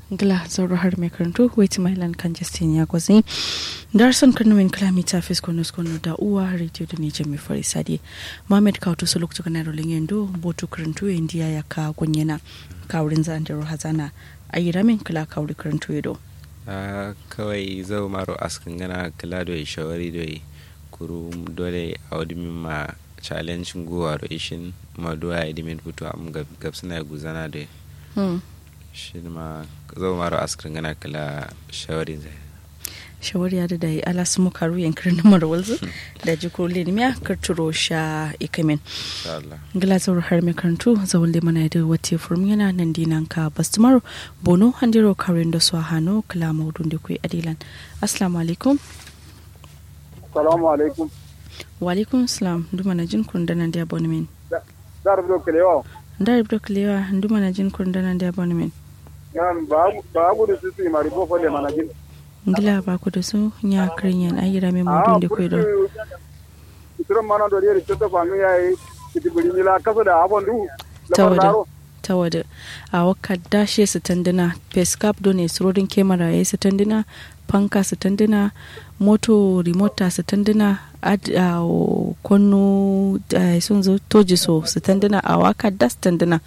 gla zauro har mai karantu wait mailan kan justin ya gwazi darson kanumin kilomita fisko na skono da uwa radio da nije mai fari sadi mohamed kautu su lokacin kanar rolin yando botu karantu indiya ya ka gunyana kawurin zan da hazana a yi ramin kila kawuri karantu yado kawai zau maro askin gana kila da shawari da kuru dole a wadi ma challenge guwa da ishin maduwa ya dimin fito am gabsina guzana da shi ma zau maro askin gana kila shawarin zai shawar ya da yi ala su muka ruyan kirin mara walzu da jiko lenimiya karturo sha ikamin gila zaur har mai karantu zaun da mana da wata furum yana nan dinan ka bastumar bono handiro karin da su a hannu kala maudun da kuwa adilan assalamu alaikum salamu alaikum wa alaikum salam duma na jin kun dana da abonemen dar do kelewa dar do kelewa duma na jin kun dana da abonemen yan ba ba gudu su su mari bo fole mana jin ngila ba ku da su nya kirin ayira mai mudun da kuwa don itiran mana do yeri toto fami yayi kiti buri mila kasa da abon du tawada tawada a waka dashe su tandina pescap don ne surodin kemara ya su tandina fanka su tandina moto remote su tandina a kwano sun zo toji so su tandina a waka das tandina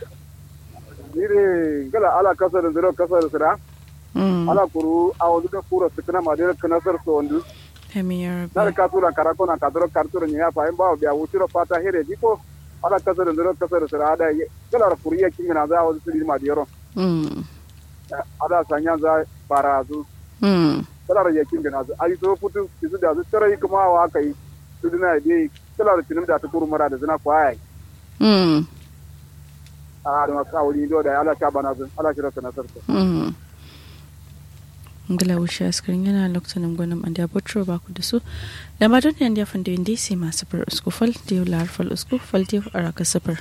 dire gala ala kasa da zero kasa da sira ala kuru a wani da kura su kana madira kana sar so wandu dar ka tura karako na ka duro kartura ni ya fa in ba biya wutiro fata here diko ala kasa da zero kasa da sira ada gala kuru ya kimina za wani su madiro ada sanya za barazu kalar yakin da nasu ai so futu kizu da su tare kuma wa kai su dina dai kalar tinin da ta kuru mara da zina kwaya mm a da ka wuri do da ala ta bana zun ala kira sana sarta mm ngala wusha askarin yana lokacin gwanin an da botro ba ku da su da ma don yanda fanda yin dai sai masu far usku fal da yau lar fal usku fal da a raka safar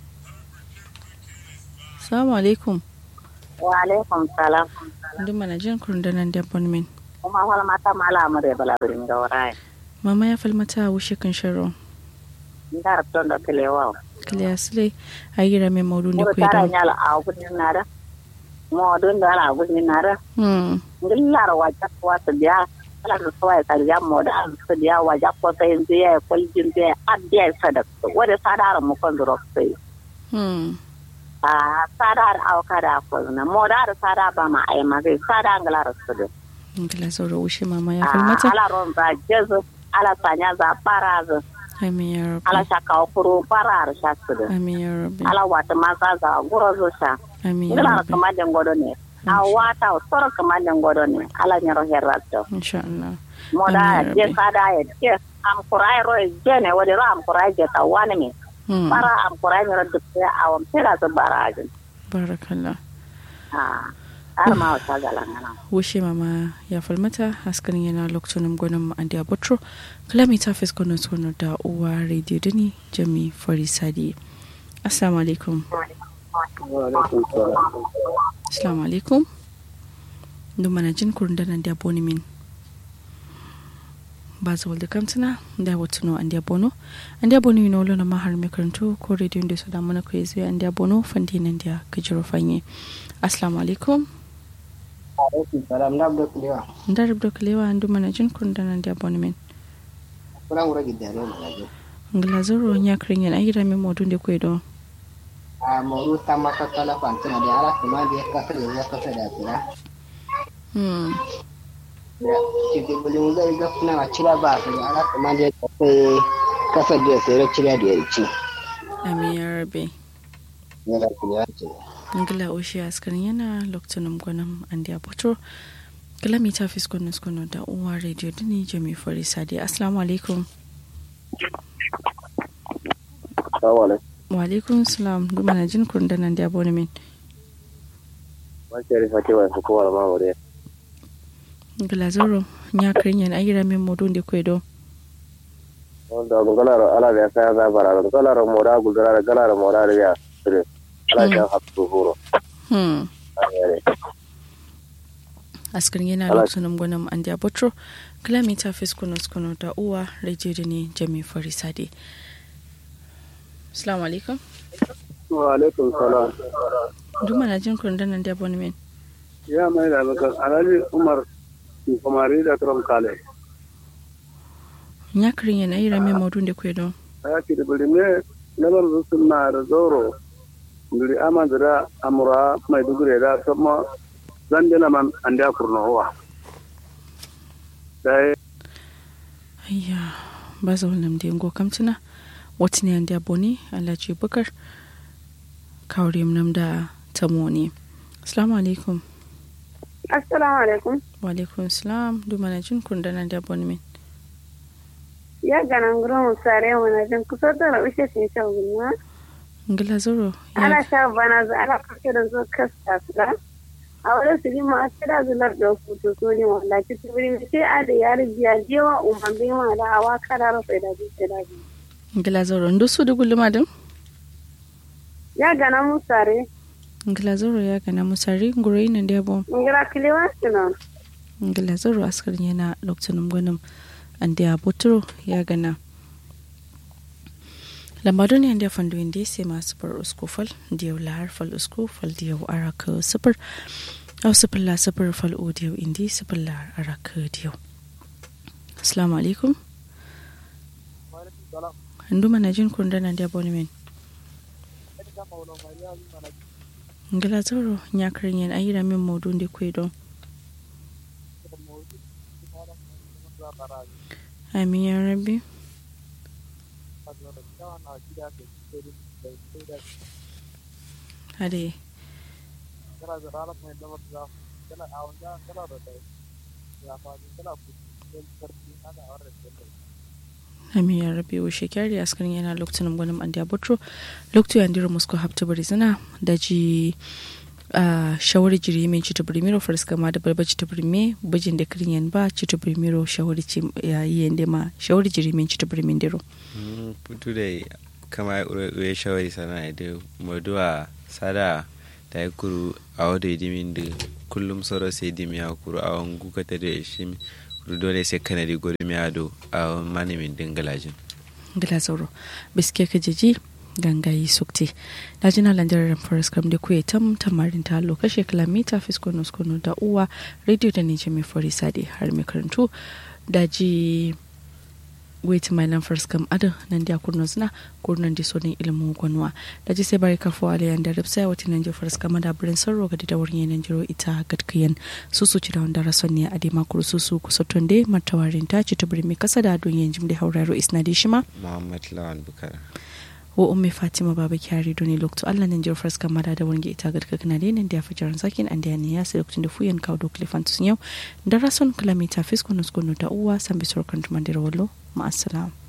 assalamu alaikum wa alaikum salam ndin mana jin kurundanan da bonmin kuma wala mata mala amure bala birin ga warai mama ya falmata a wushe kan sharo ndar ton da kelewa kiliya sile a yi rame maudu ne ko ku tara idan nyala a gudin nara mo don da ala gudin nara hmm ngillar wajak wata biya ala da sawai ka ya mo da an su biya wajak ko sai biya ko jin biya addiya sadak wada sadar mu kon duro sai hmm a sadar auka da ko na mo da sada ba ma ai ma sai sada nglar su da ngila sauro wushe mama ya falmata ala ron za jezu ala sanya za parazu amin ya rabbi ala shaka kuru parar shasu da amin ya rabbi ala wata maza za guro zo sha amin ya ngila rabbi kama den godo ne a wata soro kama den godo ne ala nyaro herrato insha Allah moda Amin, je Rabbi. sada ya je am kurai ro je ne wadi ro am kurai je ta wani mi hmm para am kurai mi ro dukte awam tira zo barajin barakallah ha har ma wata galangana wushe mama ya falmata askarin yana lokacin gwanin an da botro kilomita fiskonon sono da uwa radio dini jami farisadi assalamu alaikum assalamu alaikum duk mana jin kurundanan da boni min ba za walda kamtana da watuno an da bono an da bono yino lona mahar mai karanto ko radio da su da mana kai zai an da bono fandinan da gajiro fanye assalamu alaikum alaikum salam na abdo kulewa ndar ibdo kalewa andu mana jin kurundanan da boni min kuna wura gidare mu gaje ngla zoro nya kringen ayira mi modun de kwedo a moru sama ka kala fantina da ala kuma da ka da ya ka da tsira hmm da ki da buli mu zai ga kuna cira ba su da ala kuma da ka kasa da sai cira da yarci ami ya rabe ne da kulewa ce ngla oshi askarin yana lokacin gwanan andi abotro ngla mi ta fiskon nuskono da uwa radio dini jami fari sadi assalamu alaikum assalamu alaikum wa alaikum salam du mana jin kurundanan da boni min ma ke rifa ke wa su ko wala ma wore ngla zoro nya kringen ayira mi modun de kwedo wanda gun galar ala da sai za bara gun galar moda gun galar galar moda da ya sire ala ta hafsu huro hmm ayare askarin yana Ala- lokacin gwanan andi abotro ngla mi ta fiskon nuskono da uwa radio dini jami fari sadi assalamu alaikum wa alaikum salam du mana jin kurundanan da boni min ya mai da bakar alhaji umar kumari da tram kale ya kirin yana yi rame maudun da kwe don ya ki da birni labar su suna da zoro ndiri ama da amura mai dugure da sama zan dina man an da kurnowa dai ayya ba za wannan da yango kamtuna wata ne da boni alhaji bukar kawari nam da tamoni assalamu alaikum assalamu alaikum wa alaikum salam duma na jin kun dana da boni min ya ganan gurin sare mana jin kusa da raushe sun sha gulma ngila zoro ana sha bana za ana kake da zo kasta su da a wani su ma a tsira zular da hutu so ne wanda ki tubiri mai sai a da yari biya jewa umar bai ma da awa kada rufe da bi sai da bi ngila zoro ndo su da gulma din ya gana mu sare ngila zoro ya gana mu sare ngure ina da bo ngira kilewa suna ngila zoro askar yana lokacin gwanin an da botoro ya gana lambadon yan da fandu inda sai masu bar usko fal da yau lahar fal usko fal da yau araka sufur au sufur la sufur fal o da yau indi sufur la araka da yau assalamu alaikum handu mana jin kundana da abonement ngila zoro ya karin yan ayira min maudun da kwe don amin ya rabbi hade amin ya rabbi wa shekari askarin yana lokacin gwanin an da butro lokacin yandira musko hafta bari zina da ji a shawari jiri min cita primero farska ma da barba cita prime bujin da kirin yan ba cita primero shawari ci ya yi yande ma shawari jiri min cita primin dero putu da kama ya shawari sana da moduwa sada da ya kuru a wadda dimin da kullum sauran sai dimi ya kuru a wani gukata da shi kuru dole sai kanadi gudu miyado a wani manimin dingalajin gila zauro biske ka jiji gangayi sukti na jina landarar forest kam da kuwa tam tamarin ta lokashe kilomita fiskono skono da uwa radio da nije mai fari sadi har mai karantu da ji wait mai nan forest kam adin nan da kurno zina kurnan da sonin ilimin gwanuwa da ji sai bari kafo aliyan da ripsa wata nan da forest kam da birin sarro ga da wurin yanan jiro ita gadkiyan su su ci da wanda rason ne a dema kuru su su kusa tunde matawarin ta ci ta birni kasa da duniyan jim da hauraro isna da shima muhammad lawan bukara wo umme fatima baba kyari doni lokto allah nan jir farska mada da wonge ita gadka kana de nan da fajaran sakin an da ne ya sai lokacin da fuyan kawo do klifantus yau da rason kilomita fisko nusko da uwa san bisor kan tumandira wallo ma assalam